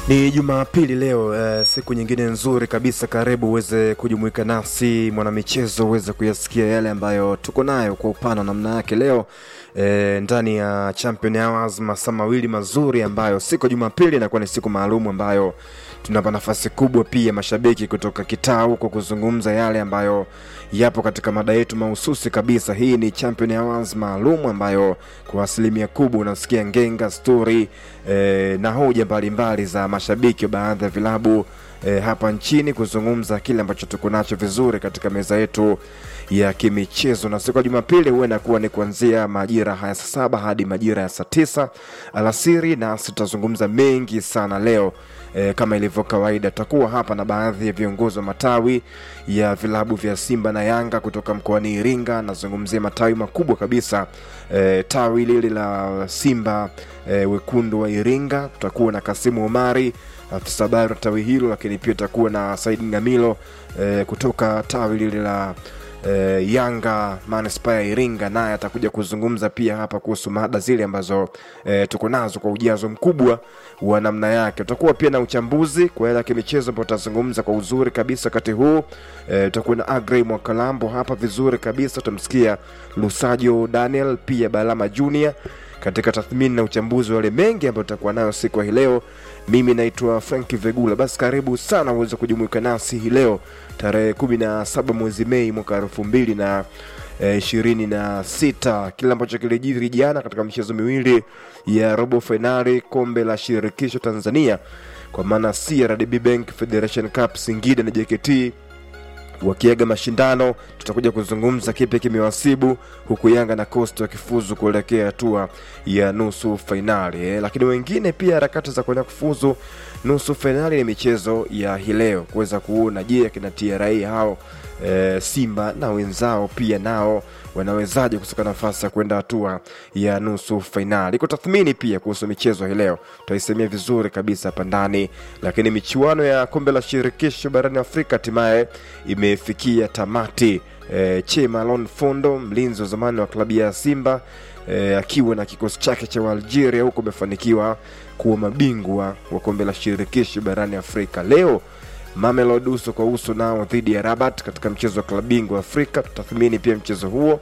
Ni Jumapili leo eh, siku nyingine nzuri kabisa. Karibu uweze kujumuika nasi mwanamichezo, uweze kuyasikia yale ambayo tuko nayo kwa upana namna yake leo eh, ndani ya Champion Hours, masaa mawili mazuri ambayo siku ya Jumapili inakuwa ni siku maalum ambayo tunapa nafasi kubwa pia mashabiki kutoka kitaa huko kuzungumza yale ambayo yapo katika mada yetu mahususi kabisa. Hii ni Champion Hours maalum ambayo kwa asilimia kubwa unasikia ngenga stori eh, na hoja mbalimbali za mashabiki wa baadhi ya vilabu eh, hapa nchini kuzungumza kile ambacho tuko nacho vizuri katika meza yetu ya kimichezo, na siku ya Jumapili huwa inakuwa ni kuanzia majira haya saa saba hadi majira ya saa tisa alasiri, nasi tutazungumza mengi sana leo. E, kama ilivyo kawaida tutakuwa hapa na baadhi ya viongozi wa matawi ya vilabu vya Simba na Yanga kutoka mkoani Iringa. Nazungumzia matawi makubwa kabisa e, tawi lile la Simba e, wekundu wa Iringa, tutakuwa na Kasimu Omari afisa habari wa tawi hilo, lakini pia tutakuwa na Said Ngamilo e, kutoka tawi lile la eh, Yanga manispaa ya Iringa, naye atakuja kuzungumza pia hapa kuhusu mada zile ambazo eh, tuko nazo kwa ujazo mkubwa wa namna yake. Tutakuwa pia na uchambuzi kwa yale ya kimichezo ambao tutazungumza kwa uzuri kabisa wakati huu. Eh, tutakuwa na Agrey Mwakalambo hapa vizuri kabisa, tutamsikia Lusajo Daniel pia Balama Junior katika tathmini na uchambuzi wa yale mengi ambayo tutakuwa nayo siku ya hii leo. Mimi naitwa Frank Vegula. Basi karibu sana uweze kujumuika nasi hii leo tarehe kumi na saba mwezi Mei mwaka elfu mbili na ishirini na sita. Kile ambacho kilijiri jana katika michezo miwili ya robo fainali kombe la shirikisho Tanzania kwa maana CRDB Bank Federation Cup, Singida na JKT wakiaga mashindano. Tutakuja kuzungumza kipi kimewasibu huku Yanga na Coast wakifuzu kuelekea hatua ya nusu fainali eh. Lakini wengine pia harakati za kuenda kufuzu nusu fainali ni michezo ya hii leo kuweza kuona je, akina TRA hao e, Simba na wenzao pia nao wanawezaje kusaka nafasi ya kwenda hatua ya nusu fainali. Iko tathmini pia kuhusu michezo hii leo, tutaisemia vizuri kabisa hapa ndani. Lakini michuano ya kombe la shirikisho barani Afrika hatimaye imefikia tamati. E, Chema Lon Fondo mlinzi wa zamani wa klabu ya Simba e, akiwa na kikosi chake cha Algeria huko amefanikiwa kuwa mabingwa wa kombe la shirikisho barani Afrika. Leo Mamelodi uso kwa uso nao dhidi ya Rabat katika mchezo wa klabu bingwa Afrika. Tutathmini pia mchezo huo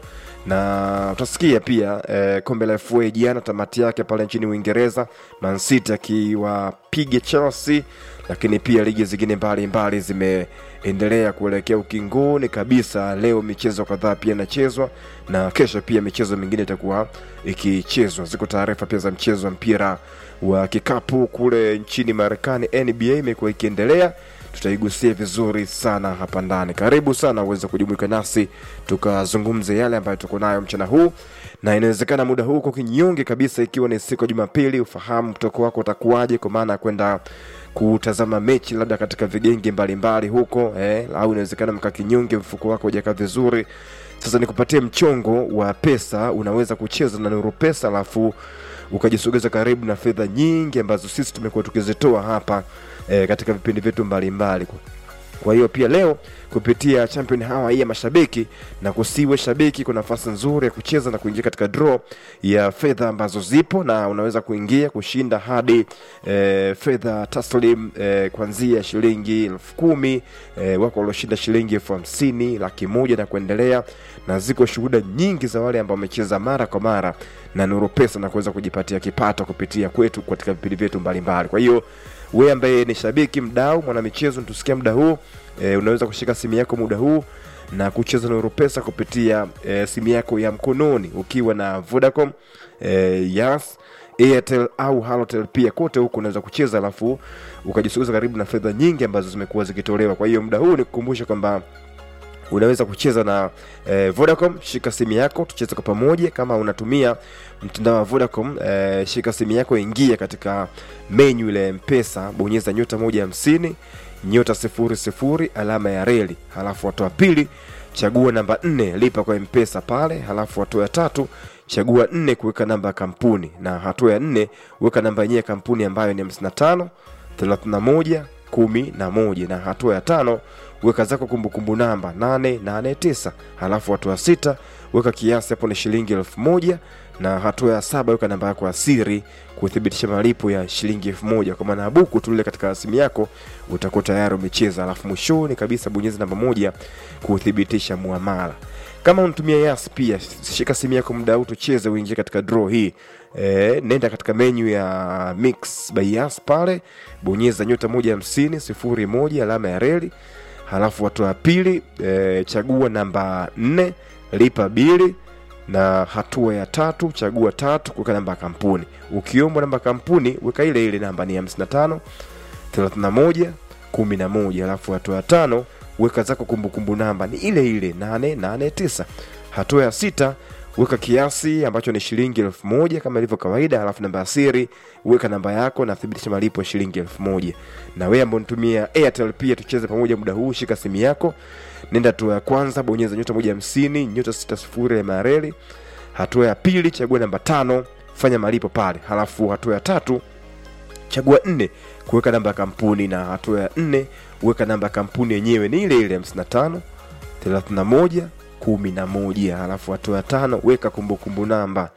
na utasikia pia eh, kombe la FA jana tamati yake pale nchini Uingereza, Man City akiwapiga Chelsea, lakini pia ligi zingine mbalimbali zimeendelea kuelekea ukingoni kabisa. Leo michezo kadhaa pia inachezwa na kesho pia michezo mingine itakuwa ikichezwa. Ziko taarifa pia za mchezo wa mpira wa kikapu kule nchini Marekani, NBA imekuwa ikiendelea tutaigusia vizuri sana hapa ndani. Karibu sana uweze kujumuika nasi tukazungumze yale ambayo tuko nayo mchana huu, na inawezekana muda huu uko kinyonge kabisa, ikiwa ni siku ya Jumapili, ufahamu mtoko wako utakuwaje, kwa maana ya kwenda kutazama mechi labda katika vigenge mbalimbali huko eh, au inawezekana mka kinyonge, mfuko wako hujakaa vizuri. Sasa nikupatie mchongo wa pesa, unaweza kucheza na Nuru Pesa alafu ukajisogeza karibu na fedha nyingi ambazo sisi tumekuwa tukizitoa hapa e, katika vipindi vyetu mbalimbali. Kwa hiyo pia leo kupitia Champion Hour hii ya mashabiki na kusiwe shabiki, kuna nafasi nzuri ya kucheza na kuingia katika draw ya fedha ambazo zipo, na unaweza kuingia kushinda hadi e, fedha taslim e, kuanzia shilingi elfu kumi e, wako walioshinda shilingi elfu hamsini laki moja na kuendelea, na ziko shuhuda nyingi za wale ambao wamecheza mara kwa mara na Nuru Pesa na kuweza kujipatia kipato kupitia kwetu katika vipindi vyetu mbalimbali. Kwa hiyo wewe ambaye ni shabiki, mdau, mwanamichezo, tusikia muda huu e, unaweza kushika simu yako muda huu na kucheza Nuru Pesa kupitia e, simu yako ya mkononi ukiwa na Vodacom e, Yas Airtel au Halotel pia kote huku unaweza kucheza, alafu ukajisogeza karibu na fedha nyingi ambazo zimekuwa zikitolewa. Kwa hiyo muda huu nikukumbusha kwamba unaweza kucheza na eh, Vodacom. Shika simu yako tucheze kwa pamoja. Kama unatumia mtandao wa Vodacom eh, shika simu yako, ingia katika menu ile Mpesa, bonyeza nyota moja hamsini nyota sifuri sifuri alama ya reli, halafu hatua pili chagua namba nne lipa kwa Mpesa pale, halafu hatua ya tatu chagua nne kuweka namba ya kampuni, na hatua ya nne weka namba yenyewe ya kampuni ambayo ni hamsini na tano thelathini na moja kumi na moja na hatua ya tano weka zako kumbukumbu namba 889 halafu hatua ya sita weka kiasi hapo ni shilingi elfu moja na hatua ya saba weka namba yako ya siri kuthibitisha malipo ya shilingi elfu moja kwa maana ya buku tulile katika simu yako utakuwa tayari umecheza alafu mwishoni kabisa bonyeza namba moja kuthibitisha muamala kama unatumia yas pia shika simu yako muda huu tucheze uingie katika draw hii e, nenda katika menyu ya mix by yas pale bonyeza nyota moja hamsini sifuri moja alama ya reli halafu hatua ya pili e, chagua namba nne lipa bili na hatua ya tatu chagua tatu kuweka namba ya kampuni ukiombwa namba ya kampuni weka ile ile namba ni 55 31 11 alafu hatua ya tano weka zako kumbukumbu namba ni ile ile 889 hatua ya sita weka kiasi ambacho ni shilingi elfu moja kama ilivyo kawaida alafu namba ya siri weka namba yako na thibitisha malipo ya shilingi elfu moja na wewe ambao nitumia airtel pia tucheze pamoja muda huu shika simu yako nenda hatua ya kwanza bonyeza nyota moja hamsini nyota sita sifuri ya mareli hatua ya pili chagua namba tano fanya malipo pale halafu hatua ya tatu chagua nne kuweka namba ya kampuni na hatua ya nne weka namba ya kampuni yenyewe ni ile ile 55 31 11 halafu hatua ya tano weka kumbukumbu namba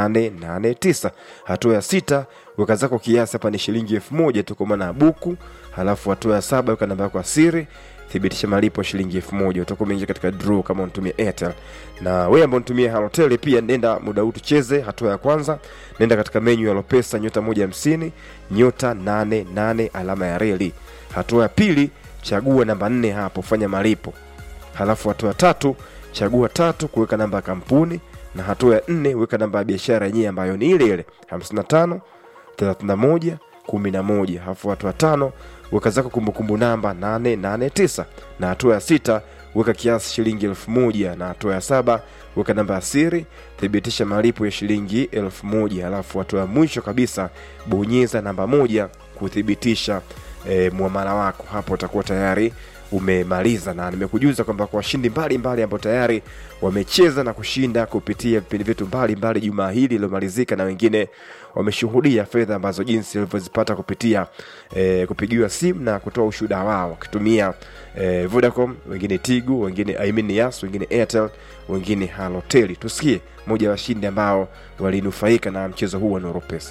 889 hatua ya sita weka zako kiasi hapa ni shilingi elfu moja tu kwa maana ya buku halafu hatua ya saba weka namba yako ya siri thibitisha malipo ya shilingi elfu moja utakuwa umeingia katika draw kama unatumia airtel na wewe ambao unatumia halotel pia nenda muda huu tucheze hatua ya kwanza nenda katika menyu ya lopesa nyota moja hamsini nyota 88 alama ya reli hatua ya pili chagua namba nne hapo fanya malipo halafu hatua ya tatu chagua tatu kuweka namba ya kampuni na hatua ya nne weka namba ya biashara yenyewe ambayo ni ile ile 55 31 11 halafu hatua ya tano weka zako kumbukumbu namba 889 na hatua ya sita weka kiasi shilingi elfu moja na hatua ya saba weka namba ya siri thibitisha malipo ya shilingi elfu moja halafu hatua ya mwisho kabisa bonyeza namba moja kuthibitisha e, muamala wako hapo utakuwa tayari umemaliza na nimekujuza kwamba kwa washindi mbalimbali ambao tayari wamecheza na kushinda kupitia vipindi vyetu mbalimbali jumaa hili lililomalizika na wengine wameshuhudia fedha ambazo jinsi walivyozipata kupitia e, kupigiwa simu na kutoa ushuhuda wao wakitumia e, vodacom wengine tigu wengine I mean yas wengine airtel wengine haloteli tusikie moja ya washindi ambao walinufaika na mchezo huu wa noropesa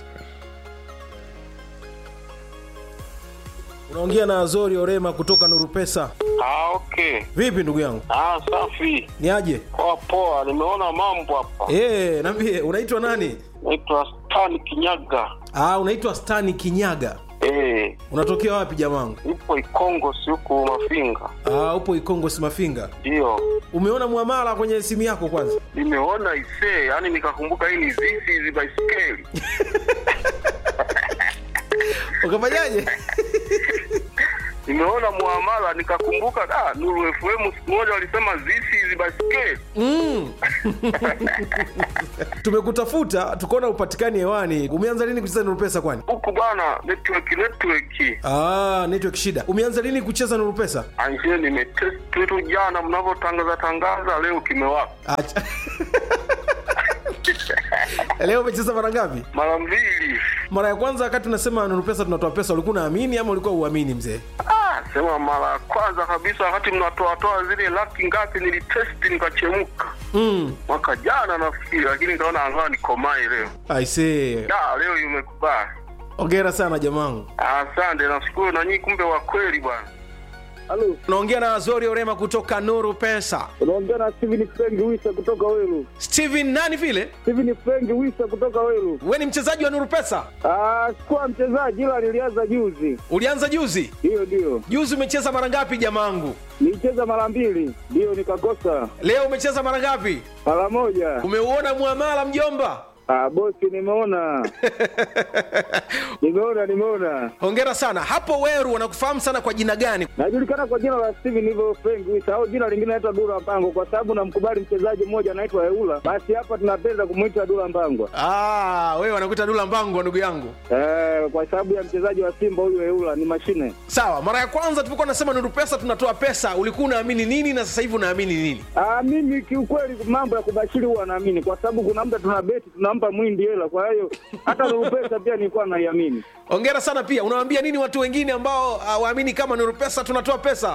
unaongea na azori orema kutoka nuru pesa Ah, okay. vipi ndugu yangu Ah, safi. ni aje Poa poa, nimeona mambo hapa. e, nambie unaitwa nani Naitwa Stan Kinyaga. ah, unaitwa stani kinyaga Eh, unatokea wapi jamangu ipo Ikongo si huku Mafinga. ah, upo ikongo simafinga Ndio. umeona mwamala kwenye simu yako kwanza Nimeona isee, yani nikakumbuka hii ni zizi hizi baiskeli. ukafanyaje Nimeona muamala nikakumbuka da Nuru FM siku moja walisema zizi hizi baiskeli. mm. tumekutafuta tukaona upatikani hewani umeanza lini kucheza nuru pesa kwani Huku bwana network network. ah, network shida umeanza lini kucheza nuru pesa Anjie nimetest tu jana mnavyotangaza tangaza leo kimewaka. Acha. leo umecheza mara ngapi Mara mbili. mara ya kwanza wakati unasema nuru pesa tunatoa pesa ulikuwa unaamini ama ulikuwa uamini mzee Ah, sema mara ya kwanza kabisa wakati mnatoatoa zile laki ngapi nilitesti nikachemka mm. mwaka jana nafikiri, lakini nikaona angaa nikomai leo. aisee Da, leo imekubali. ongera sana jamangu Asante, nashukuru na nyinyi, kumbe wa kweli bwana. Halo, unaongea na azori orema kutoka nuru pesa unaongea na Steven Frank Wisa kutoka Welu. steven nani vile Steven Frank Wisa kutoka Welu. we ni mchezaji wa nuru pesa Ah, sikuwa mchezaji ila nilianza juzi. ulianza juzi Ndiyo, ndiyo. juzi umecheza mara ngapi jamangu Nilicheza mara mbili, ndiyo nikakosa leo umecheza mara ngapi mara moja. umeuona muamala mjomba Ah, bosi nimeona. nimeona, nimeona. hongera sana hapo weru wanakufahamu sana kwa jina gani Najulikana kwa jina la Steven hivyo Frank Wisa au jina lingine naitwa Dula Mpango kwa sababu namkubali mchezaji mmoja anaitwa Eula. Basi hapa tunapenda kumuita Dula Mbangwa. ah, wewe wanakuita dula mbangwa ndugu yangu Eh, kwa sababu ya mchezaji wa Simba huyu Eula ni mashine. sawa mara ya kwanza tulipokuwa nasema nuru pesa tunatoa pesa ulikuwa unaamini nini na sasa hivi unaamini nini Ah, mimi kiukweli mambo ya kubashiri huwa naamini kwa sababu kuna muda tuna beti tunampa mwindi hela, kwa hiyo hata Nuru pesa pia nilikuwa naiamini. ongera sana pia unawaambia nini watu wengine ambao hawaamini kama nuru pesa tunatoa pesa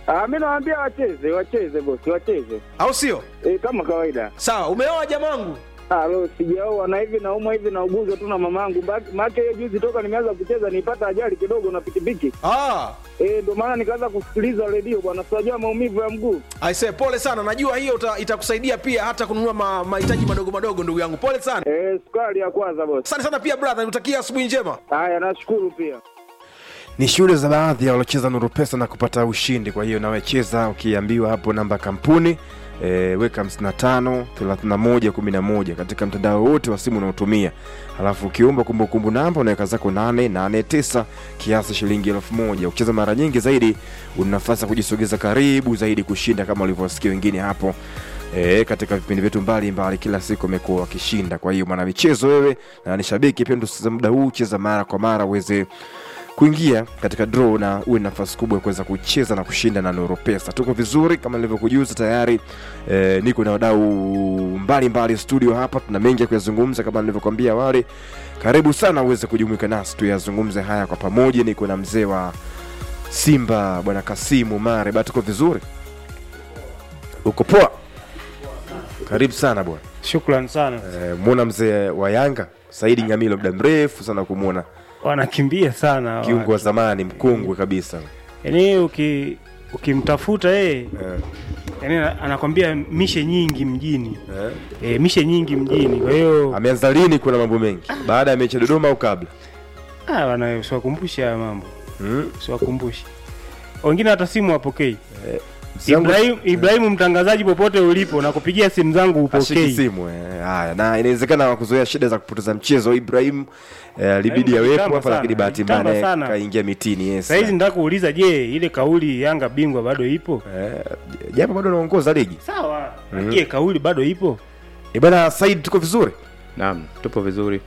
Ah, mi nawaambia wacheze, wacheze bosi, wacheze au sio e, kama kawaida. sawa umeoa jamangu Alo, sijaoa na hivi naumwa hivi nauguzwa tu na mamangu. Maake hiyo juzi toka nimeanza kucheza nipata ajali kidogo na pikipiki ah. eh, ndio maana nikaanza kusikiliza redio bwana, siwajua maumivu ya mguu. aise pole sana najua hiyo uta- itakusaidia pia hata kununua ma- mahitaji madogo madogo ndugu yangu pole sana Eh, sukari ya kwanza bosi. asante sana pia brother nikutakia asubuhi njema Haya, nashukuru pia. ni shuhuda za baadhi ya waliocheza nuru pesa na kupata ushindi kwa hiyo nawecheza ukiambiwa hapo namba ya kampuni e, weka 55 31 11 katika mtandao wote wa simu unaotumia halafu ukiomba kumbukumbu namba unaweka zako 889 kiasi shilingi elfu moja ukicheza mara nyingi zaidi una nafasi ya kujisogeza karibu zaidi kushinda kama ulivyowasikia wengine hapo E, katika vipindi vyetu mbalimbali kila siku amekuwa wakishinda kwa hiyo mwanamichezo wewe na ni shabiki pia ndio muda huu cheza mara kwa mara uweze kuingia katika draw na uwe na nafasi kubwa ya kuweza kucheza na kushinda na Nuru Pesa. Tuko vizuri kama nilivyokujuza tayari e, niko na wadau mbalimbali studio hapa, tuna mengi ya kuyazungumza kama nilivyokuambia awali. Karibu sana uweze kujumuika nasi tuyazungumze haya kwa pamoja. Niko na mzee wa Simba bwana Kasimu Mare, ba tuko vizuri, uko poa? Karibu sana bwana. Shukran sana. E, mwona mzee wa Yanga Saidi Ngamilo, muda mrefu sana kumwona, Wanakimbia sana. kiungo wa zamani mkongwe kabisa Yaani uki ukimtafuta yeye Eh, yani anakwambia mishe nyingi mjini. eh. E, mishe nyingi mjini. Kwa hiyo ameanza lini kuna mambo mengi baada ya mechi ya dodoma au kabla ah wana usiwakumbushe haya mambo. mm? Usiwakumbushe. Wengine hata simu wapokei. Zangu- Ibrahim Ibrahimu mtangazaji popote ulipo na kupigia simu zangu ashiki upokei. simu eh. haya na inawezekana wakuzoea shida za kupoteza mchezo ibrahim eh, alibidi Ibrahim awepo kitamba hapa lakini sana, bahati mbaya kitamba naye sana. kaingia mitini yes. Sasa hizi nataka kuuliza je, ile kauli Yanga bingwa bado ipo? eh, japo bado anaongoza ligi Sawa. Je, kauli bado ipo? Eh, bwana said tuko vizuri Naam, tupo vizuri.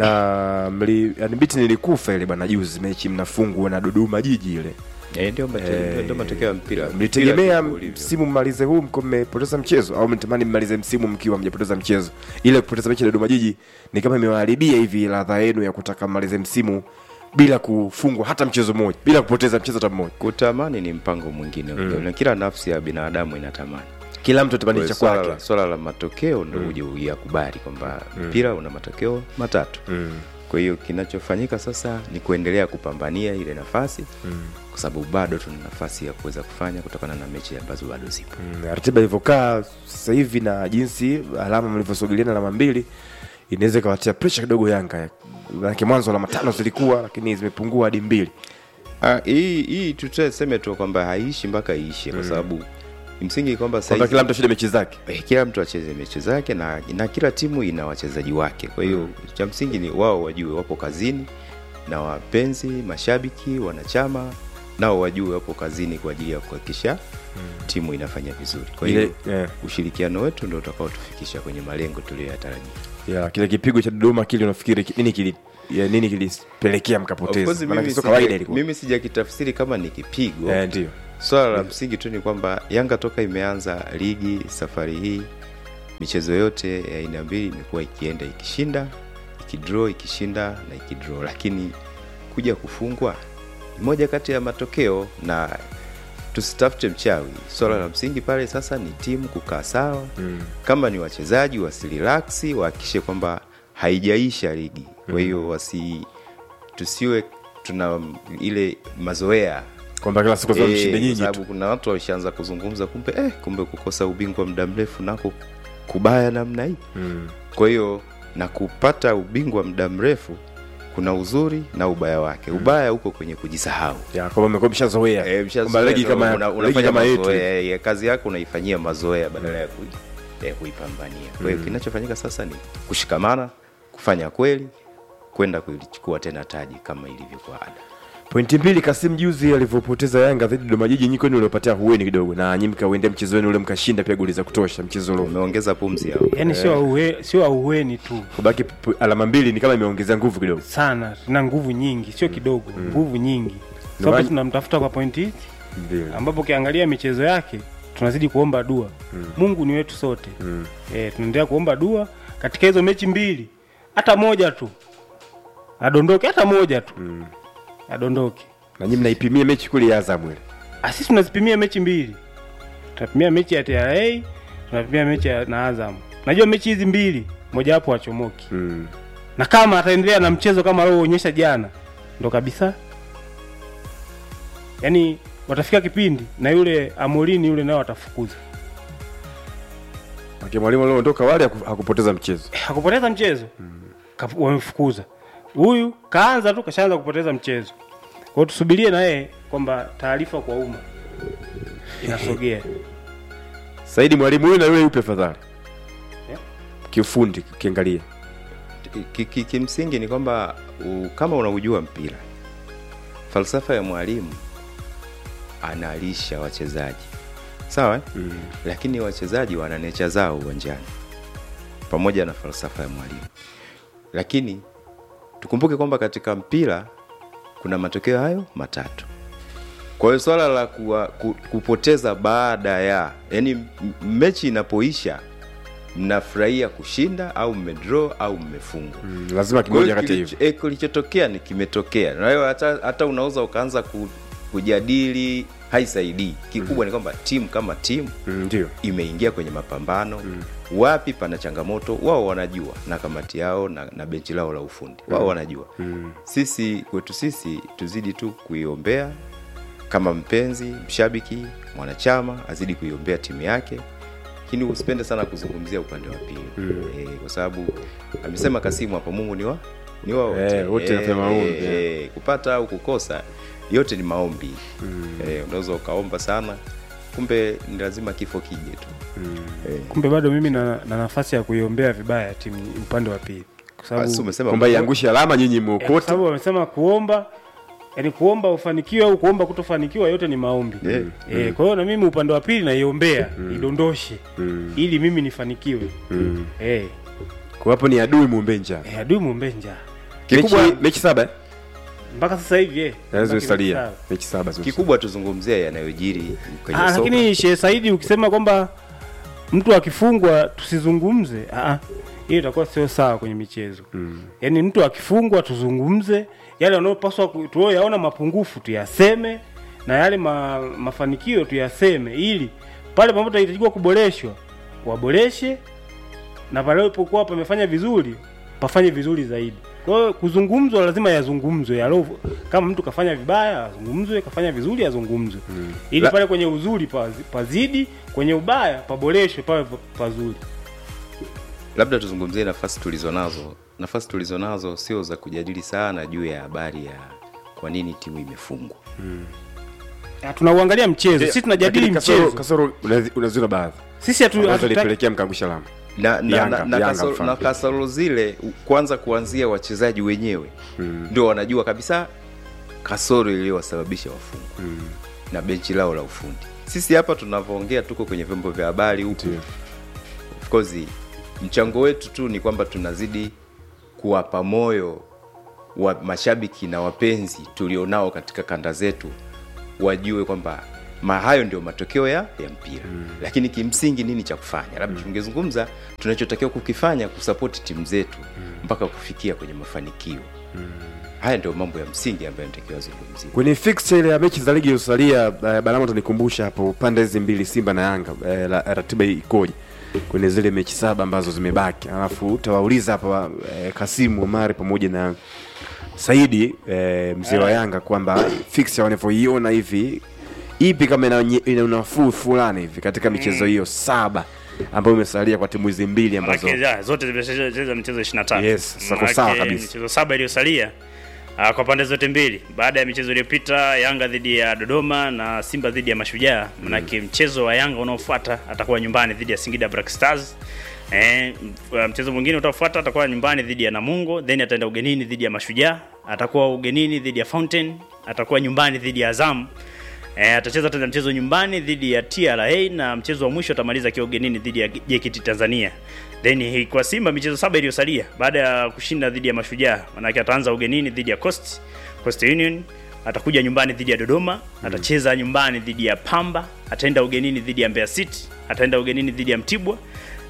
na mli yani biti nilikufa ile bwana juzi mechi mnafungwa na dodoma jiji ile Eh, ndio mate- Eh, ndio matokeo ya mpira. mlitegemea Mpira ndivyo ulivyo. msimu mmalize huu mko mmepoteza mchezo au mnatamani mmalize msimu mkiwa mjapoteza mchezo ile kupoteza mechi ya dodoma jiji ni kama imewaharibia hivi ladha yenu ya kutaka mmalize msimu bila kufungwa hata mchezo mmoja bila kupoteza mchezo hata mmoja Kutamani ni mpango mwingine mm. na kila nafsi ya binadamu inatamani. kila mtu atamani Kwa cha hiyo swala kwake la- Swala la matokeo ndo uje uyakubali kwamba mpira una matokeo matatu. Mm. Kwa hiyo kinachofanyika sasa ni kuendelea kupambania ile nafasi kwa sababu bado tuna nafasi ya kuweza kufanya kutokana na mechi ambazo bado zipo. Mm, ratiba ilivyokaa sasa hivi na jinsi alama mlivyosogeliana alama mbili inaweza ikawatia presha kidogo yanga manake mwanzo alama tano zilikuwa lakini zimepungua hadi mbili Ah, hii hii tutaseme tu kwamba haiishi mpaka iishe kwa sababu msingi kwamba kwamba saizi- kila mtu ashinde mechi zake eh, kila mtu acheze mechi zake na, na kila timu ina wachezaji wake kwa hiyo cha msingi ni wao wajue wapo kazini na wapenzi mashabiki wanachama nao wajue wapo kazini kwa ajili ya kuhakikisha timu inafanya vizuri kwa hiyo ile yeah. ushirikiano wetu ndio utakaotufikisha kwenye malengo tuliyoyatarajia yeah, kile kipigo cha dodoma kile unafikiri ki- nini kili ya nini kilipelekea Of mkapoteza course, Maanake mimi sio kawaida sija- ilikuwa mimi sijakitafsiri kama ni kipigo Eh, ndio swala la msingi tu ni kwamba yanga toka imeanza ligi safari hii michezo yote ya aina mbili imekuwa ikienda ikishinda ikidraw ikishinda na ikidraw lakini kuja kufungwa ni moja kati ya matokeo na tusitafute mchawi swala la msingi pale sasa ni timu kukaa sawa Mm. kama ni wachezaji wasirilaksi wahakikishe kwamba haijaisha ligi kwa hiyo wasi tusiwe tuna ile mazoea kwamba kila siku lazima Eh, mshinde kwa nyinyi tu sababu kuna watu walishaanza kuzungumza kumbe eh, kumbe kukosa ubingwa muda mrefu nako kubaya namna hii Mm. kwa hiyo na kupata ubingwa muda mrefu kuna uzuri na ubaya wake ubaya uko kwenye kujisahau ya kwamba mmekuwa mshazoea Eh, kwamba mshazoea ligi ndo kama una- ligi unafanya kama yetu mazoea, ya kazi yako unaifanyia mazoea badala ya kui- ya kuipambania kwa hiyo kinachofanyika sasa ni kushikamana kufanya kweli kwenda kulichukua tena taji kama ilivyokuwa ada pointi mbili Kasim juzi alivyopoteza Yanga dhidi ya Dodoma Jiji, nyinyi kwenu uliopatia hueni kidogo, na nyinyi mkauendea mchezo wenu ule mkashinda pia goli za kutosha mchezo ule. umeongeza pumzi yao Yaani sio auhe, sio auheni tu Kubaki p- alama mbili ni kama imeongezea nguvu kidogo. sana, tuna nguvu nyingi, sio kidogo, nguvu nyingi, maana- sababu tunamtafuta kwa pointi hizi, Mbili. ambapo ukiangalia michezo yake tunazidi kuomba dua. Mungu ni wetu sote Mm. eh, tunaendelea kuomba dua katika hizo mechi mbili, hata moja tu adondoke, hata moja tu adondoke. Na nyinyi mnaipimia mechi kule ya Azam ile. Ah, sisi tunazipimia mechi mbili tunapimia mechi ya TRA tunapimia mechi ya na Azam najua mechi hizi mbili mojawapo wachomoki mm. na kama ataendelea na mchezo kama alioonyesha jana ndo kabisa yaani watafika kipindi na yule amorini yule nao atafukuza Aki mwalimu aliondoka wale haku- hakupoteza mchezo hakupoteza mchezo Kaf- wamemfukuza huyu kaanza tu kashaanza kupoteza mchezo kwa hiyo tusubirie na yeye kwamba taarifa kwa umma inasogea saidi mwalimu huyu na yule yupi afadhali Yeah. kiufundi ukiangalia Ki- ki- kimsingi ni kwamba u- kama unaujua mpira falsafa ya mwalimu analisha wachezaji sawa eh? mm. lakini wachezaji wana necha zao uwanjani pamoja na falsafa ya mwalimu lakini tukumbuke kwamba katika mpira kuna matokeo hayo matatu kwa hiyo swala la kuwa, ku, kupoteza baada ya yani m- mechi inapoisha mnafurahia kushinda au mmedraw au mmefungwa mm, lazima kwa hiyo kimoja kati ya hivyo kilicho- eh, kilichotokea ni kimetokea na hiyo hata, hata unaweza ukaanza ku, kujadili haisaidii kikubwa ni kwamba timu kama timu Mm, ndio imeingia kwenye mapambano mm. wapi pana changamoto wao wanajua na kamati yao na, na benchi lao la ufundi wao wanajua mm. sisi kwetu sisi tuzidi tu kuiombea kama mpenzi mshabiki mwanachama azidi kuiombea timu yake lakini usipende sana kuzungumzia upande wa pili mm. e, kwa sababu amesema kasimu hapa mungu ni wa ni wa wote Eh, wote napea maombi, e, kupata au kukosa yote ni maombi mm. e, unaweza ukaomba sana kumbe ni lazima kifo kije tu mm. e, kumbe bado mimi na, na nafasi ya kuiombea vibaya timu upande wa pili kwa sababu basi umesema kwamba iangushe alama nyinyi Eh, kwa mwokote sababu wamesema kuomba yani kuomba ufanikiwe au kuomba kutofanikiwa yote ni maombi Yeah. eh, kwa hiyo na mimi upande wa pili naiombea idondoshe ili mimi nifanikiwe eh, kwa hapo ni adui muombe njaa eh, adui muombe njaa mechi, Kikubwa- mechi saba eh? mpaka sasa hivi eh, Naweza mpaka kusalia sawa. mechi saba zimesalia. kikubwa tuzungumzie yanayojiri kwenye Ah, soka lakini Sheikh Saidi ukisema kwamba mtu akifungwa tusizungumze, ah, hiyo itakuwa sio sawa kwenye michezo mm. Yaani mtu akifungwa tuzungumze yale yanayopaswa ku- tunayoyaona mapungufu tuyaseme na yale ma, mafanikio tuyaseme, ili pale ambapo tunahitajiwa kuboreshwa waboreshe, na pale alipokuwa pamefanya vizuri pafanye vizuri zaidi. Kwa hiyo kuzungumzwa lazima yazungumzwe, yalo kama mtu kafanya vibaya azungumzwe, kafanya vizuri azungumzwe mm. ili La- pale kwenye uzuri pazi- pazidi, kwenye ubaya paboreshwe, pawe pa- pazuri. labda tuzungumzie nafasi tulizonazo nafasi tulizonazo sio za kujadili sana juu ya habari ya kwa nini timu imefungwa Ah, Tunauangalia mchezo, sisi tunajadili Lakini kasoro- mchezo, kasoro unazi- unaziona baadhi sisi hatu- ambazo hatutaki ilipelekea mkaangusha alama na, na, Yanga- na, na, Yanga kasoro, mfano. na kasoro zile u- kwanza kuanzia wachezaji wenyewe mm. ndio wanajua kabisa kasoro iliyowasababisha wafungwa mm. na benchi lao la ufundi sisi hapa tunavyoongea tuko kwenye vyombo vya habari huku Ndio. of course mchango wetu tu ni kwamba tunazidi kuwapa moyo wa mashabiki na wapenzi tulionao katika kanda zetu wajue kwamba ma hayo ndio matokeo ya, ya mpira mm. lakini kimsingi nini cha kufanya labda mm. tungezungumza tunachotakiwa kukifanya kusapoti timu zetu mm. mpaka kufikia kwenye mafanikio mm. haya ndio mambo ya msingi ambayo natakiwa zungumzia kwenye fixture ile ya mechi za ligi iliyosalia uh, balama tunikumbusha hapo pande hizi mbili simba na yanga uh, la, ratiba ikoje kwenye zile mechi saba ambazo zimebaki alafu utawauliza hapa uh, kasimu omari pamoja na saidi uh, mzee wa yanga kwamba fixture wanavyoiona hivi ipi kama ina, ina unafuu fulani hivi katika michezo hiyo saba ambayo imesalia kwa timu hizi mbili ambazo Manake, ya, zote zimecheza michezo 23. Yes, sako Manake, sawa kabisa. Michezo saba iliyosalia ah, kwa pande zote mbili baada ya michezo iliyopita Yanga dhidi ya Dodoma na Simba dhidi ya Mashujaa. Manake mchezo wa Yanga unaofuata atakuwa nyumbani dhidi ya Singida Black Stars. Eh, m- mchezo mwingine utafuata atakuwa nyumbani dhidi ya Namungo, then ataenda ugenini dhidi ya Mashujaa, atakuwa ugenini dhidi ya Fountain, atakuwa nyumbani dhidi ya Azam. E, atacheza tena mchezo nyumbani dhidi ya TRA na mchezo wa mwisho atamaliza akiwa ugenini dhidi ya JKT Tanzania. Then hii kwa Simba michezo saba iliyosalia baada ya kushinda dhidi ya Mashujaa, manake ataanza ugenini dhidi ya Coast, Coast Union, atakuja nyumbani dhidi ya Dodoma, atacheza nyumbani dhidi ya Pamba, ataenda ugenini dhidi ya Mbeya City, ataenda ugenini dhidi ya Mtibwa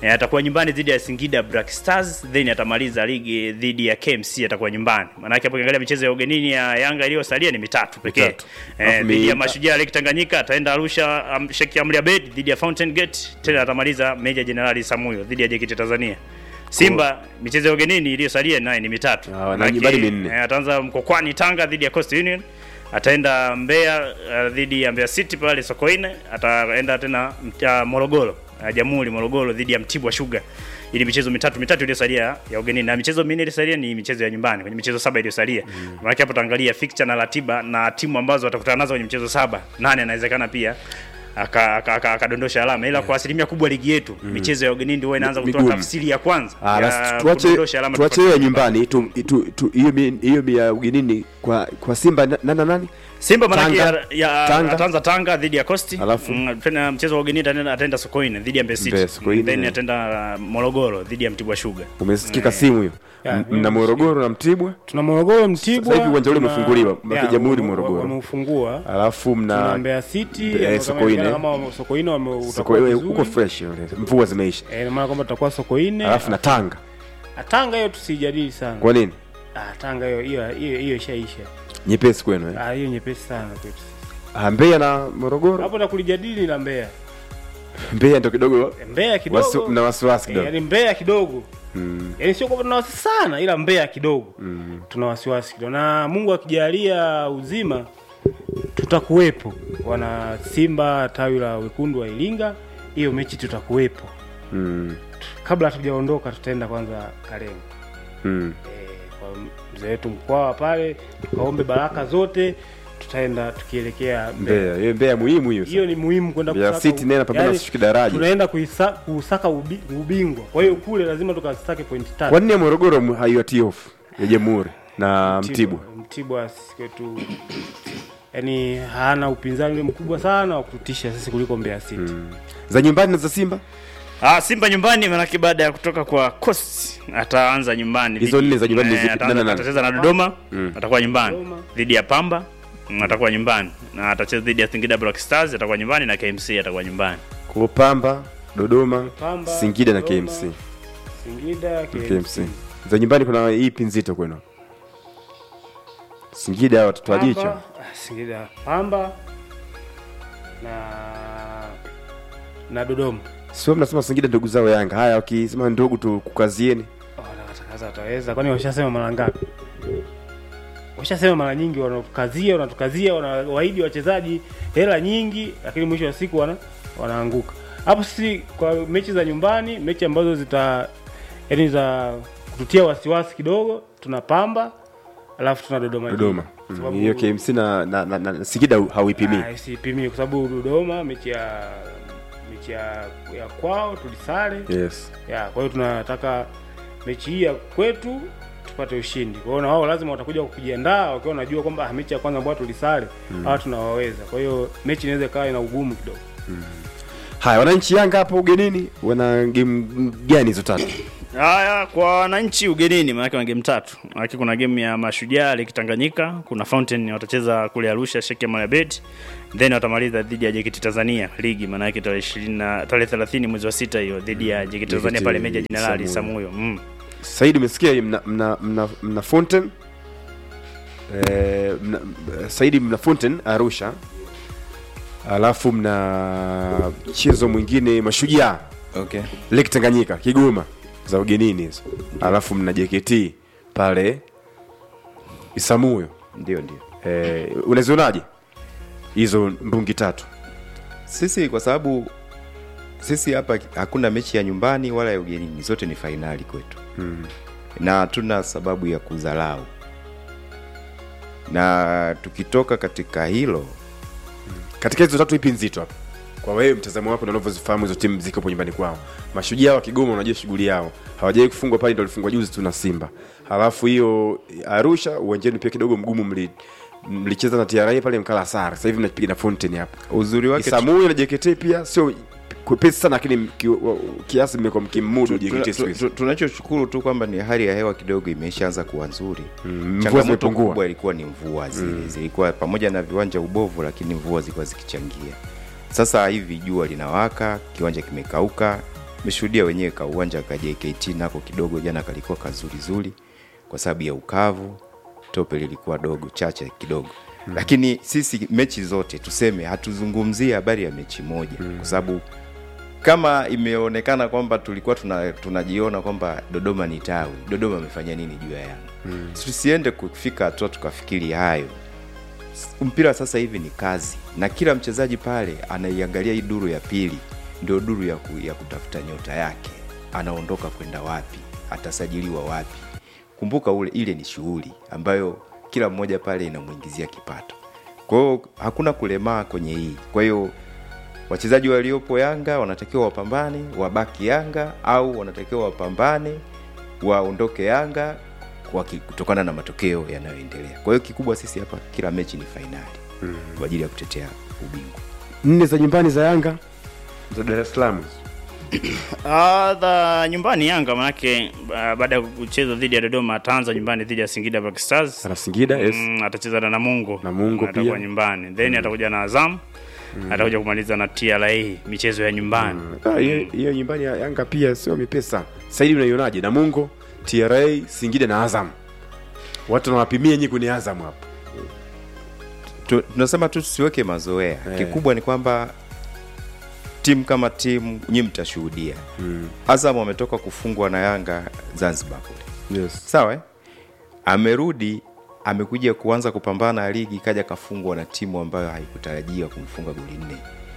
Eh, atakuwa nyumbani dhidi ya Singida Black Stars then atamaliza ligi dhidi ya KMC atakuwa nyumbani. Maana yake hapo ukiangalia michezo ya ugenini ya Yanga iliyosalia ni mitatu pekee. Mitatu. Eh, Alafu dhidi ya mi- Mashujaa Lake Tanganyika ataenda Arusha um, Sheikh Amri Abeid dhidi ya Fountain Gate tena atamaliza Meja Jenerali Samuyo dhidi ya JKT Tanzania. Simba michezo ya ugenini iliyosalia naye ni mitatu. Ah, na Maanake, nyumbani minne. eh, ataanza Mkokwani Tanga dhidi ya Coast Union ataenda Mbeya uh, dhidi ya Mbeya City pale Sokoine, ataenda tena uh, Morogoro uh, Jamhuri Morogoro dhidi ya Mtibwa Sugar. Ili michezo mitatu mitatu iliyosalia ya ugenini na michezo minne iliyosalia ni michezo ya nyumbani kwenye michezo saba iliyosalia. Mm. Maana hapo tutaangalia fixture na ratiba na timu ambazo watakutana nazo kwenye michezo saba. Nane anawezekana pia akadondosha aka, aka, akadondosha alama ila kwa asilimia kubwa ligi yetu michezo ya ugenini ndio huwa inaanza kutoa Migumu. tafsiri ya kwanza Ah, ya basi tuache kudondosha alama tuache tofauti. hiyo ya nyumbani tu- tu- tu- hiyo mi- hiyo mi ya ugenini kwa kwa Simba na- nani na nani? Simba manake Tanga. ya, ya Tanga. ataanza Tanga dhidi ya Costi. Alafu? Mm, tena mchezo wa ugenini ataenda ataenda Sokoine dhidi ya Mbeya City. Mbeya, Sokoine. Then ataenda uh, Morogoro dhidi ya Mtibwa Sugar. Umesikika simu hiyo? Ya, M- mimi Mna Morogoro na Mtibwa, tuna Morogoro Mtibwa. Sasa hivi uwanja ule tuna- umefunguliwa, Mwaka ya, Jamhuri wame- Morogoro. Wameufungua. alafu Tuna mna Mbeya City Mbeya, kama Sokoine. inaonekana kama wame- Sokoine wame Soko- utakuwa eh, vizuri. huko fresh yule, mvua zimeisha, Eh, ina maana kwamba tutakuwa Sokoine. alafu na Tanga. Ah, Tanga hiyo tusijadili sana. Kwa nini Ah, Tanga hiyo hiyo hiyo hiyo ishaisha. nyepesi kwenu eh? Ah, hiyo nyepesi sana kwetu. sisi. Ah, Mbeya na Morogoro, Hapo na kulijadili la Mbeya. Mbeya ndio kidogo Mbeya kidogo. wasi, na wasiwasi Eh, kidogo yaani Mbeya kidogo. Mm. Yaani sio kwamba tuna wasiwasi sana ila Mbeya kidogo. Mm. Tuna wasiwasi kidogo. Na Mungu akijalia uzima tutakuwepo. Wana Simba tawi la wekundu wa Iringa, hiyo mechi tutakuwepo. Mm. Kabla hatujaondoka tutaenda kwanza Kalenga. Mm. Eh, kwa mzee wetu Mkwawa pale tukaombe baraka zote, tutaenda tukielekea Mbeya. Mbeya, hiyo Mbeya muhimu hiyo. Hiyo ni muhimu kwenda Mbeya kusaka City naye anapambana yaani, kushuka daraja. tunaenda kuisa, kusaka ubi, ubingwa. Kwa hiyo kule lazima tukasake pointi tatu. Kwa nini ya Morogoro mu- haiwatii hofu ya Jamhuri na Mtibwa? Mtibwa sisi kwetu yani hana upinzani ule mkubwa sana wa kututisha sisi kuliko Mbeya City. Za nyumbani na za Simba? Ah, Simba nyumbani manake baada ya kutoka kwa Coast ataanza nyumbani. Hizo dhidi- nne za nyumbani ni eh, zipi? ataanza- Nani na nani? Atacheza na Dodoma, Mm. atakuwa nyumbani. Dodoma. Dhidi ya Pamba, mm, atakuwa nyumbani. Na atacheza dhidi ya Singida Black Stars, atakuwa nyumbani na KMC atakuwa nyumbani. Kwa Pamba, Dodoma, Pamba, Singida na Dodoma, KMC. Singida, KMC. KMC. Za nyumbani kuna ipi nzito kwenu? Singida watoto wa Pamba, jicho. ah, Singida, Pamba na na Dodoma. Sio mnasema Singida ndugu zao Yanga. Haya wakisema ndugu tu kukazieni. Oh, wanatakaza wataweza. Kwani washasema mara ngapi? Washasema mara nyingi, wanatukazia wanatukazia, wanawaahidi wachezaji hela nyingi, lakini mwisho wa siku wana wanaanguka. Hapo sisi kwa mechi za nyumbani, mechi ambazo zita yani za kututia wasiwasi kidogo, tuna Pamba alafu tuna Dodoma. Jiji. Dodoma. Kwa Mm, sababu- Hiyo KMC na, na, na, na Singida hauipimii. Ah, sipimi kwa sababu Dodoma mechi ya mechi ya, ya kwao tulisare Yes. ya kwa hiyo tunataka mechi hii ya kwetu tupate ushindi. Kwa hiyo na wao lazima watakuja kujiandaa wakiwa wanajua kwamba ah, mechi ya kwanza ambayo tulisare hawa tunawaweza. Kwa hiyo mechi inaweza ikawa ina ugumu kidogo. Haya wananchi Yanga hapo ugenini wana game gani hizo tatu? Haya, kwa wananchi ugenini, maanake wana game tatu. Maanake kuna game ya Mashujaa Lake Tanganyika, kuna Fountain watacheza kule Arusha Sheikh Amri Abeid, then watamaliza dhidi ya JKT Tanzania ligi, maanake tarehe 20 na tarehe 30 mwezi wa sita hiyo dhidi ya JKT Tanzania JKT pale Meja Jenerali Samuyo. Samuyo. Mm. Saidi umesikia hii mna mna mna, mna Fountain eh, mna, Saidi mna Fountain Arusha. Alafu mna mchezo mwingine Mashujaa okay. Lake Tanganyika Kigoma za ugenini hizo. Alafu mna JKT pale Isamuyo. ndio ndio Eh, unazionaje hizo mbungi tatu? sisi kwa sababu sisi hapa hakuna mechi ya nyumbani wala ya ugenini zote ni fainali kwetu Mm. na hatuna sababu ya kudharau na tukitoka katika hilo Katika hizo tatu ipi nzito hapa? Kwa wewe mtazamo wako na unavyozifahamu hizo timu ziko hapo nyumbani kwao. Mashujaa wa Kigoma unajua shughuli yao. Hawajawahi kufungwa pale ndio walifungwa juzi tu na Simba. Halafu hiyo Arusha uwanjani pia kidogo mgumu mli mlicheza na TRA pale mkala sare. Sasa hivi mnapiga na Fountain hapa. uzuri wake Isamuyo na JKT pia sio kwepesi sana lakini ki, wa- kiasi mmekuwa mkimudu tu- JKT tu- siku hizi. tu- tunachoshukuru tu kwamba ni hali ya hewa kidogo imeshaanza kuwa nzuri Mm, mvua changamoto zimepungua. kubwa ilikuwa ni mvua zile zilikuwa pamoja na viwanja ubovu lakini mvua zilikuwa zikichangia sasa hivi jua linawaka kiwanja kimekauka meshuhudia wenyewe ka uwanja ka JKT nako kidogo jana kalikuwa kazurizuri kwa sababu ya ukavu tope lilikuwa dogo chache kidogo mm. lakini sisi mechi zote tuseme hatuzungumzie habari ya mechi moja mm. kwa sababu kama imeonekana kwamba tulikuwa tuna, tunajiona kwamba dodoma ni tawi dodoma amefanya nini juu ya yanga mm. tusiende kufika hatua tukafikiri hayo mpira sasa hivi ni kazi na kila mchezaji pale anaiangalia hii duru ya pili ndio duru ya, ku, ya kutafuta nyota yake anaondoka kwenda wapi atasajiliwa wapi kumbuka ule ile ni shughuli ambayo kila mmoja pale inamwingizia kipato kwa hiyo hakuna kulemaa kwenye hii kwa hiyo wachezaji waliopo yanga wanatakiwa wapambane wabaki yanga au wanatakiwa wapambane waondoke yanga waki- kutokana na matokeo yanayoendelea kwa hiyo kikubwa sisi hapa kila mechi ni fainali mm. kwa ajili ya kutetea ubingwa nne za nyumbani za yanga za dar es salaam Ah, za nyumbani Yanga manake uh, baada ya kucheza dhidi ya Dodoma ataanza nyumbani dhidi ya Singida Black Stars. ana singida yes. Mm, atacheza na Namungo. Namungo atakuwa pia. nyumbani. Then atakuja na Azam. Atakuja kumaliza na TRA michezo ya nyumbani. Ah, hiyo hiyo nyumbani ya yanga pia sio mipesa saidi unaionaje namungo tra singida na azam watu wanawapimia nyinyi kwenye azam hapo Tu- tunasema tu tusiweke mazoea Eh. kikubwa ni kwamba timu kama timu nyi mtashuhudia mm. azam ametoka kufungwa na yanga zanzibar kule yes. sawa eh? amerudi amekuja kuanza kupambana na ligi kaja kafungwa na timu ambayo haikutarajia kumfunga goli nne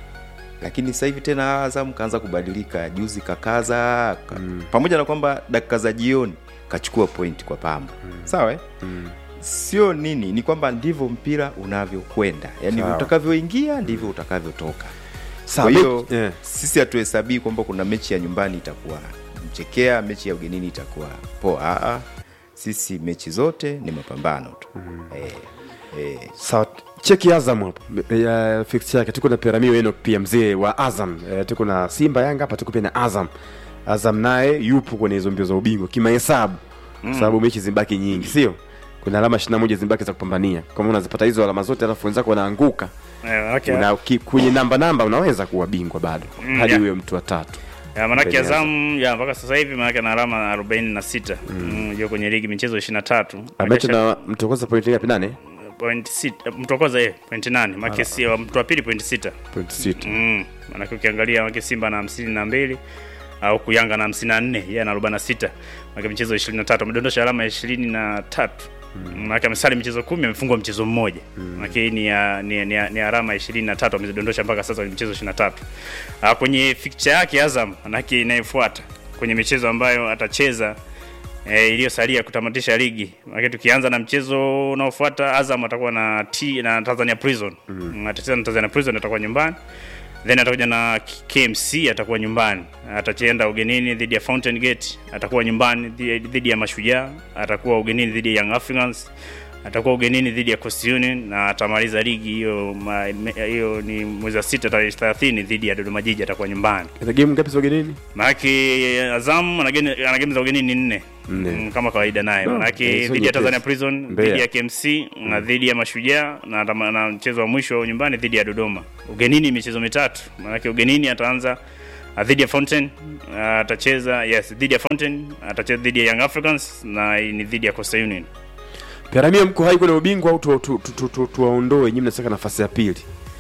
lakini sasa hivi tena azam kaanza kubadilika juzi kakaza ka, mm. pamoja na kwamba dakika za jioni kachukua point kwa pamba mm. sawa eh? mm. sio nini ni kwamba ndivyo mpira unavyokwenda yani Sawa. utakavyoingia ndivyo utakavyotoka Sawa, kwa hiyo me- yeah. sisi hatuhesabii kwamba kuna mechi ya nyumbani itakuwa mchekea mechi ya ugenini itakuwa poa Aa, sisi mechi zote ni mapambano tu mm. eh, eh, sawa cheki azam hapo ya fixture yake tuko na piramio eno pia mzee wa azam e, tuko na simba yanga hapa tuko pia na azam azam naye yupo kwenye hizo mbio za ubingwa kimahesabu mm. sababu mechi zimbaki nyingi sio kuna alama 21 zimbaki za kupambania kama unazipata hizo alama zote alafu wenzako wanaanguka Eh, okay. una, ki, kwenye namba namba unaweza kuwa bingwa bado Mm, hadi yeah. huyo mtu wa tatu Ya, manake Mbele ya Azam ya mpaka sasa hivi manake ana alama 46. Mm. yuko kwenye ligi michezo 23. amecho na mtokoza point ngapi nane point 6 mtokoza yeye point 8 manake si mtu wa pili point 6. point sita Mm. Manake ukiangalia manake Simba na 52 au kuyanga na 54 yeye ana 46. Manake michezo 23 amedondosha alama 23. Mm. Manake amesali michezo 10 amefungwa mchezo mmoja. Mm. Manake hii ni, ya- ni, ni, ni alama 23 amezidondosha mpaka sasa kwenye michezo 23. Ah, kwenye fixture yake Azam manake inayofuata kwenye michezo ambayo atacheza e, iliyosalia kutamatisha ligi. Maana tukianza na mchezo unaofuata Azam atakuwa na T na Tanzania Prison. Mm. Atacheza na Tanzania Prison atakuwa nyumbani. Then atakuja na KMC atakuwa nyumbani. Atachenda ugenini dhidi ya Fountain Gate, atakuwa nyumbani dhi- dhidi ya Mashujaa, atakuwa ugenini dhidi ya Young Africans, atakuwa ugenini dhidi ya Coast Union na atamaliza ligi hiyo ma- me- hiyo ni mwezi wa sita tarehe 30 dhidi ya Dodoma Jiji atakuwa nyumbani. Ina game ngapi za ugenini Maanake Azam ana geni- ana game za ugenini nne Nne. Mm, kama kawaida naye No, manake eh, sio dhidi ya nyepesi. Tanzania Prison, Mbeya. dhidi ya KMC na dhidi ya Mashujaa na, tama- na mchezo wa mwisho nyumbani dhidi ya Dodoma. Ugenini michezo mitatu, manake ugenini ataanza ah, dhidi ya Fountain ah, atacheza yes, dhidi ya Fountain atacheza dhidi ya Young Africans na ni dhidi ya Coastal Union. Piramia mko hai kwenye ubingwa au tuwaondoe tu, tu, tu, tuwaondoe nyinyi mnataka nafasi ya pili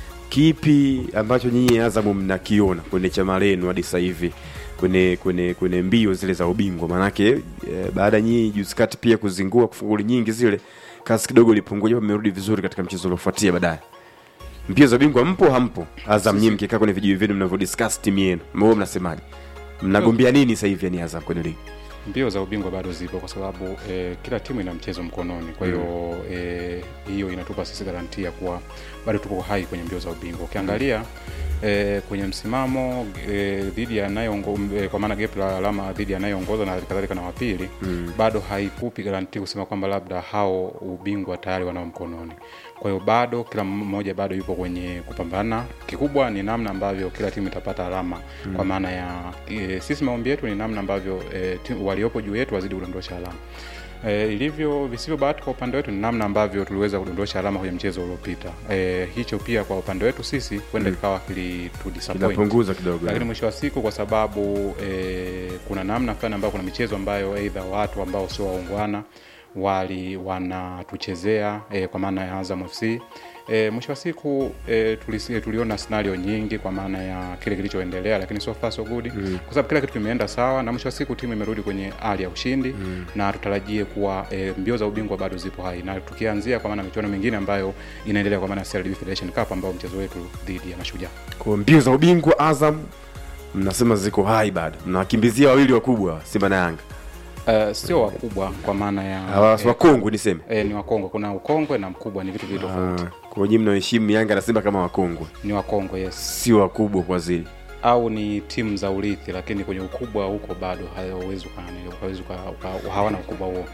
kipi ambacho nyinyi Azamu mnakiona kwenye chama lenu hadi sasa hivi kwenye kwenye kwenye mbio zile za ubingwa manake e, baada nyinyi juzi kati pia kuzingua kufunguli nyingi zile kasi kidogo ilipungua japo mmerudi vizuri katika mchezo uliofuatia baadaye mbio za ubingwa mpo hampo Azam nyinyi mkikaa kwenye vijiji vyenu mnavyodiscuss timu yenu mwe mnasemaje mnagombea nini sasa hivi yani Azam kwenye ligi mbio za ubingwa bado zipo kwa sababu eh, kila timu ina mchezo mkononi kwa hiyo eh, hiyo inatupa sisi garantia kuwa bado tuko hai kwenye mbio za ubingwa ukiangalia eh, kwenye msimamo eh, dhidi ya anayeongo eh, kwa maana gap la alama dhidi ya anayeongoza na kadhalika na wapili mm. bado haikupi garanti kusema kwamba labda hao ubingwa tayari wanao mkononi kwa hiyo bado kila mmoja bado yupo kwenye kupambana kikubwa ni namna ambavyo kila timu itapata alama mm. kwa maana ya e, sisi maombi yetu ni namna ambavyo e, timu, waliopo juu yetu wazidi kudondosha alama E, ilivyo visivyo bahati kwa upande wetu ni namna ambavyo tuliweza kudondosha alama kwenye mchezo uliopita. E, hicho pia kwa upande wetu sisi huenda kikawa kilitudisappoint Kinapunguza kidogo, lakini eh. mwisho wa siku kwa sababu e, kuna namna fulani ambayo kuna michezo ambayo aidha watu ambao sio waungwana wali wanatuchezea e, kwa maana ya Azam FC e, mwisho wa siku e, tulisi, tuliona scenario nyingi kwa maana ya kile kilichoendelea, lakini so far so good mm. kwa sababu kila kitu kimeenda sawa na mwisho wa siku timu imerudi kwenye hali ya ushindi mm. na tutarajie kuwa e, mbio za ubingwa bado zipo hai, na tukianzia kwa maana michuano mingine ambayo inaendelea kwa maana ya CRDB Federation Cup ambao mchezo wetu dhidi ya Mashujaa kwa mbio za ubingwa Azam mnasema ziko hai bado, mnawakimbizia wawili wakubwa Simba na Yanga. Uh, sio wakubwa kwa maana ya Hawa si wakongwe niseme. eh, ni wakongwe. Kuna ukongwe na mkubwa, ni vitu viwili tofauti. Ah, kwa hiyo mnaheshimu Yanga na Simba kama wakongwe, Ni wakongwe yes, si wakubwa kwa zile. au ni timu za urithi, lakini kwenye ukubwa huko bado hawezi uka- hawezi uka- uka- hawana ukubwa huo.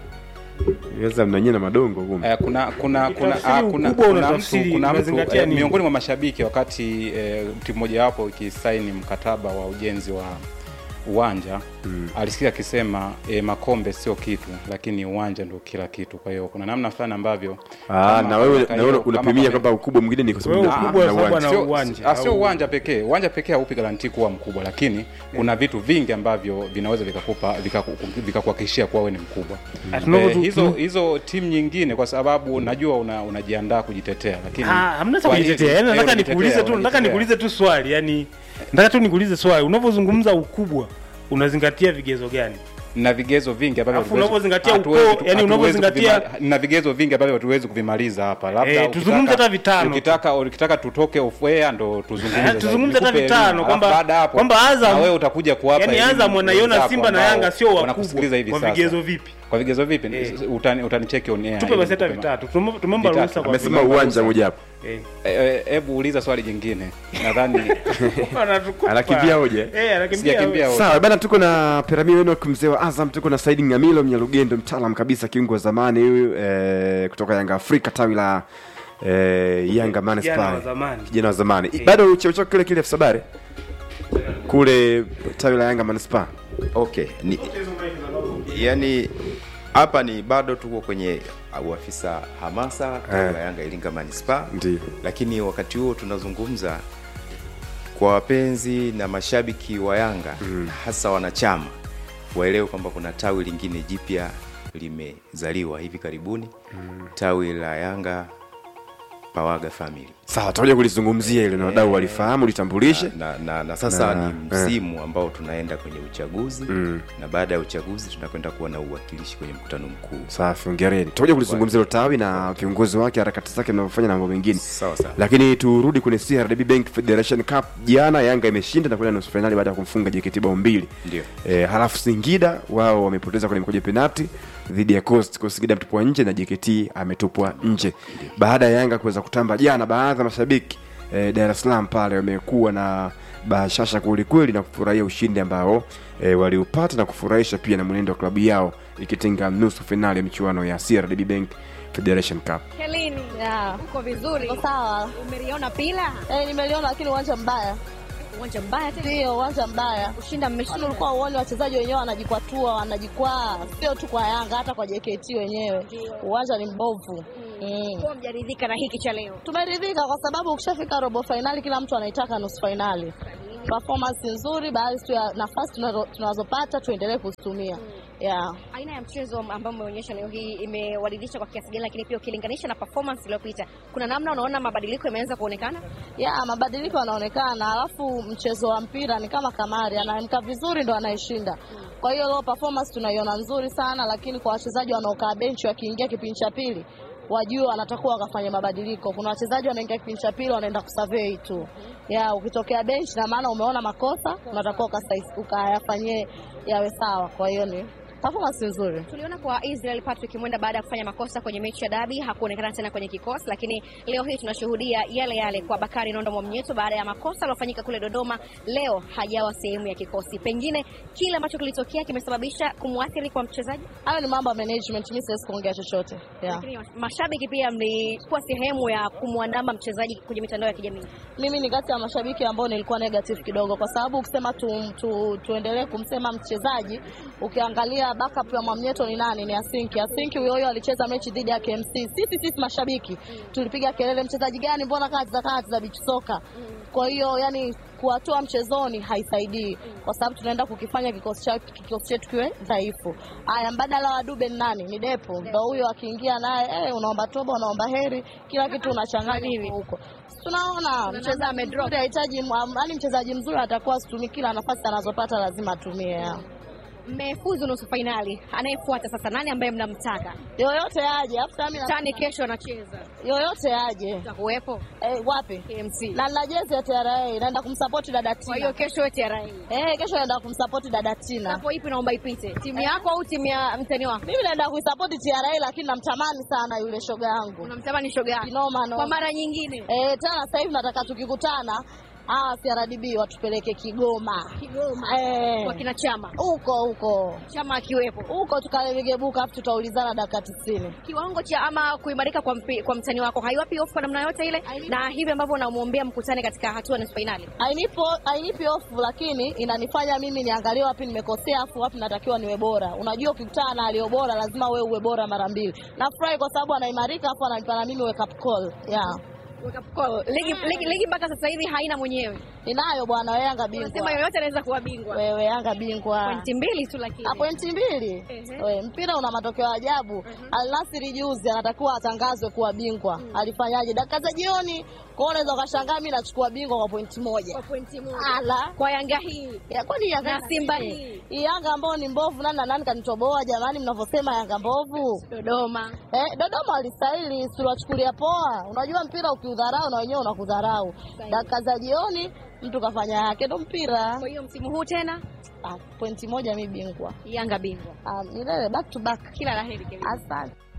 Sasa mnanyie na madongo kumbe. Eh, kuna kuna kuna Ukitafsiri ah, kuna ukubwa kuna mtu unatafsiri kuna mtu unazingatia eh, nini? miongoni mwa mashabiki wakati eh, timu moja wapo ikisaini mkataba wa ujenzi wa uwanja mm. alisikia akisema eh, makombe sio kitu lakini uwanja ndio kila kitu kwa hiyo kuna namna fulani ambavyo Ah, kama na wewe miaka na wewe hiyo, unapimia kama- kwamba ukubwa mwingine ni kwa sababu Wewe na- ukubwa na sababu uwanja. ana Sio- uwanja, ah, sio au- uwanja pekee uwanja pekee haupi garanti kuwa mkubwa lakini kuna vitu vingi ambavyo vinaweza vikakupa vikaku- vikakuhakikishia kuwa wewe ni mkubwa Ah, tunavyo eh, tu- hizo tuna- hizo timu nyingine kwa sababu najua una, unajiandaa kujitetea lakini Ah, hamna cha kwa hizi- kujitetea. Yaani eh, nataka unajitetea, nikuulize tu, nataka unajitetea. nikuulize tu swali. Yaani nataka tu nikuulize swali. Unavyozungumza ukubwa unazingatia vigezo gani? na vigezo vingi ambavyo Alafu hatuwezi- unavyozingatia hatuwezi ukoo, tu- yani hatuwezi unavyozingatia- kuvima- na vigezo vingi ambavyo hatuwezi kuvimaliza hapa labda Eh, ukitaka- tuzungumze hata vitano. ukitaka ukitaka tutoke off air ndo tuzungumze Eh, zaidi. tuzungumze hata Nikupe vitano, elimu. kwamba- Alafu baada ya hapo, kwamba Azam- na wewe utakuja kuwapa Yaani elimu Azam wanaiona wenzako Simba na ambao Yanga sio wanakusikiliza hivi wakubwa. Kwa sasa. vigezo vipi? kwa vigezo vipi Eh. utani utanicheki on air Tupe ili basi hata nikupe ma- vitatu. Tume- Tumeomba Vitatu. ruhusa kwa Amesema Tumeomba uwanja ruhusa. moja hapo. Eh. Eh, eh, hebu uliza swali jingine nadhani Anatukupa. Anakimbia hoja, eh? Eh, anakimbia Sijakimbia hoja. hoja. Sawa bana, tuko na Perami Enoch mzee wa Azam, tuko na Saidi Ngamilo Mnyalugendo, mtaalam kabisa, kiungo wa zamani huyu eh, kutoka Yanga Afrika tawi la eh, Yanga Kijana wa Manispaa, zamani. kijana wa zamani bado cheo chako kile kile afisa habari kule tawi la Yanga Manispaa. okay ni, yani hapa ni bado tuko kwenye uafisa hamasa Eh. ya Yanga Iringa Manispaa, Ndio. lakini wakati huo tunazungumza kwa wapenzi na mashabiki wa Yanga mm. hasa wanachama waelewe kwamba kuna tawi lingine jipya limezaliwa hivi karibuni mm. tawi la Yanga Pawaga Family Sawa, tutakuja kulizungumzia ile na wadau walifahamu, litambulishe. na, na, na sasa Na- ni msimu ambao tunaenda kwenye uchaguzi Mm. na baada ya uchaguzi tunakwenda kuwa na uwakilishi kwenye mkutano mkuu Safi, ongereni. Tutakuja kulizungumzia hilo tawi na viongozi wake, harakati zake mnavyofanya na mambo mengine. sawa sawa Lakini turudi kwenye CRDB Bank Federation Cup. Jana Yanga imeshinda na kwenda nusu fainali baada ya kumfunga JKT bao mbili. Ndio. E, halafu Singida wao wamepoteza kwenye mkojo penalti dhidi ya Coast. Kwa Singida ametupwa nje na JKT ametupwa nje. Baada ya Yanga kuweza kutamba jana, baadhi ya mashabiki e, Dar es Salaam pale wamekuwa na bashasha kweli kweli na kufurahia ushindi ambao e, waliupata na kufurahisha pia na mwenendo wa klabu yao ikitinga nusu fainali ya michuano ya CRDB Bank Federation Cup. Helini, Yeah. uko vizuri? Uko sawa? Umeliona pila? Eh, nimeliona lakini uwanja mbaya. Uwanja mbaya tena. Ndio, uwanja mbaya. Kushinda Kwani mmeshinda. ulikuwa uone wachezaji wenyewe wanajikwatua, wanajikwaa, sio tu kwa Yanga, hata kwa JKT wenyewe. Uwanja ni mbovu. Mm. Kwa mjaridhika na hiki cha leo. Tumeridhika kwa sababu ukishafika robo fainali kila mtu anaitaka nusu fainali. Performance nzuri, baadhi tu ya nafasi tunazo- tunazopata tuendelee kuzitumia. Yeah. Aina ya mchezo ambao umeonyesha leo hii imewaridhisha kwa kiasi gani, lakini pia ukilinganisha na performance iliyopita, kuna namna unaona mabadiliko yameanza kuonekana? ya mabadiliko yanaonekana, alafu mchezo wa mpira ni kama kamari, anaamka vizuri ndo anayeshinda. Kwa hiyo leo performance tunaiona nzuri sana, lakini kwa wachezaji wanaokaa benchi wakiingia kipindi cha pili wajue wanatakuwa wakafanya mabadiliko. Kuna wachezaji wanaingia kipindi cha pili wanaenda kusurvey tu, ya ukitokea benchi na maana umeona makosa, unatakiwa ukasai- ukayafanyie yawe sawa. Kwa hiyo ni performance nzuri. Tuliona kwa Israel Patrick Mwenda baada ya kufanya makosa kwenye mechi ya dabi hakuonekana tena kwenye kikosi, lakini leo hii tunashuhudia yale yale kwa Bakari Nondo Mwamnyeto baada ya makosa yaliyofanyika kule Dodoma, leo hajawa sehemu ya kikosi. Pengine kile ambacho kilitokea kimesababisha kumwathiri kwa mchezaji, Hayo ni mambo ya management, mimi siwezi kuongea chochote yeah. lakini mashabiki pia mlikuwa sehemu ya kumwandama mchezaji kwenye mitandao ya kijamii. mimi ni kati ya mashabiki ambao nilikuwa negative kidogo, kwa sababu ukisema tu, tu, tuendelee kumsema mchezaji, ukiangalia ukiangalia backup ya Mwamnyeto ni nani? Ni Asinki. Asinki huyo huyo alicheza mechi dhidi ya KMC. Sisi sisi mashabiki tulipiga kelele, mchezaji gani, mbona kati za kati za beach soka? Kwa hiyo yani kuwatoa mchezoni haisaidii, kwa sababu tunaenda kukifanya kikosi chetu kikosi chetu kiwe dhaifu. Haya, mbadala wa Dube ni nani? Ni Depo, ndo huyo akiingia naye eh, unaomba toba, unaomba heri, kila kitu unachanganya huko. Tunaona mchezaji amedrop, hahitaji yani, mchezaji mzuri atakuwa situmii kila nafasi anazopata lazima atumie ya. Mmefuzu nusu fainali, anayefuata sasa nani ambaye mnamtaka? Yoyote aje, afu sasa mimi Tani kesho anacheza, yoyote aje. utakuwepo Eh, wapi? KMC. Na nina jezi ya TRA, naenda kumsupport dada Tina. Kwa hiyo kesho wewe TRA. eh, kesho naenda kumsupport dada Tina. Hapo ipi naomba ipite? Timu yako au timu ya mtani wako? Mimi naenda kuisupport TRA lakini namtamani sana yule shoga yangu. Unamtamani shoga yako? Kinoma no. Kwa mara nyingine. Eh, tena sasa hivi nataka tukikutana hawa CRDB watupeleke Kigoma. Kigoma. Eh. Kwa kina chama. Huko huko. Chama akiwepo. Huko tukalegebuka afu tutaulizana dakika 90. Kiwango cha ama kuimarika kwa, mpi, kwa mtani wako haiwapi hofu kwa namna yote ile, na hivi ambavyo unamwombea mkutane katika hatua ya nusu fainali. Hainipo hainipi hofu lakini inanifanya mimi niangalie wapi nimekosea afu wapi natakiwa niwe bora. Unajua ukikutana na aliyo bora lazima wewe uwe bora mara mbili. Nafurahi kwa sababu anaimarika afu ananipa na mimi wake up call. Yeah. Wake up call. Ligi, ligi, ligi mpaka sasa hivi haina mwenyewe. Ninayo bwana wewe Yanga bingwa. Unasema yoyote anaweza kuwa bingwa. Wewe Yanga bingwa. Pointi mbili tu lakini. Ah, pointi mbili. Ehe. We, mpira una matokeo ya ajabu. Al Nassr juzi anatakiwa atangazwe kuwa bingwa. Alifanyaje? Dakika za jioni. Kwa hiyo unaweza ukashangaa mimi nachukua bingwa kwa pointi moja. Kwa pointi moja. Ala. Kwa Yanga hii. Ya, kwani Yanga Na Simba hii. Hii Yanga ambao ni mbovu nani na nani kanitoboa jamani mnavyosema Yanga mbovu? Dodoma. Eh, Dodoma walistahili siwachukulia poa. Unajua mpira ukiudharau na wenyewe unakudharau. Dakika za jioni mtu kafanya yake ndo mpira. Kwa hiyo msimu huu tena Ah, pointi moja mi bingwa. Yanga bingwa. Ah, milele back to back. Kila laheri Kelly. Asante.